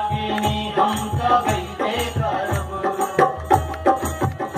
रागिनी हम त गईबे करब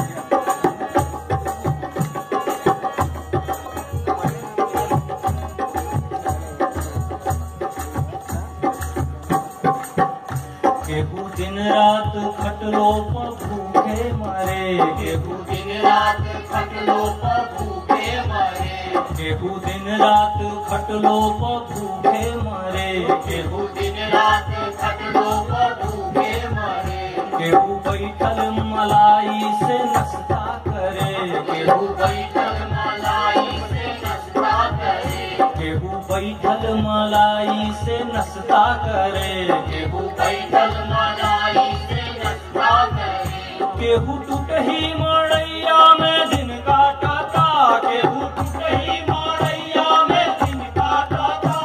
केहू दिन रात खटलो पर भूखे मरे केहू दिन रात खटलो पर भूखे मरे केहू दिन रात खटलो पर भूखे मरे केहू दिन रात खटलो पर भूखे मरे केहू बैठल मलाई से नाश्ता करे केहू बैठल मलाई से नाश्ता करे केहू बैठल मलाई से नाश्ता करे केहू बैठल मलाई से नाश्ता करे केहू टूटही मड़ैया में दिन काटता केहू टूटही मड़ैया में दिन काटता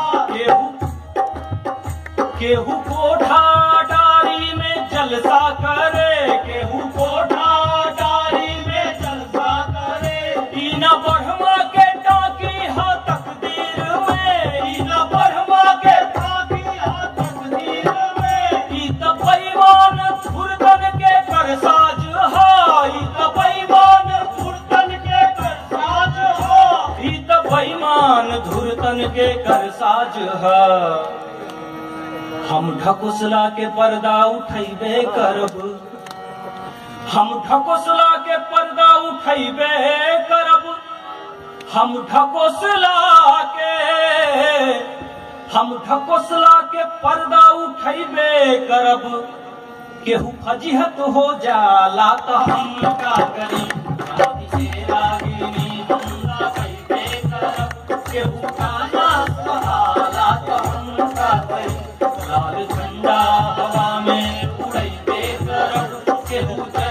केहू केहू कोठा डारी में जलसा करे केहू कोठा डारी में जलसा करे ई न बढ़वा के टाकी हा तकदीर में ई न बढ़वा के टाकी हा तकदीर में ई त पैमान फुरदन के करसाज हा ई त पैमान फुरदन के करसाज हा ई त पैमान धुरतन के करसाज हा हम ढकोसला के पर्दा उठैबे करब हम ढकोसला के पर्दा उठैबे करब हम ढकोसला के हम ढकोसला के पर्दा उठैबे करब केहू फजीहत हो जाला तो हम का करी रागी से रागिनी हम का कैबे करब केहू गाना सहाला तो हम का करी लाल झंडा हवा में उड़ैबे करब केहू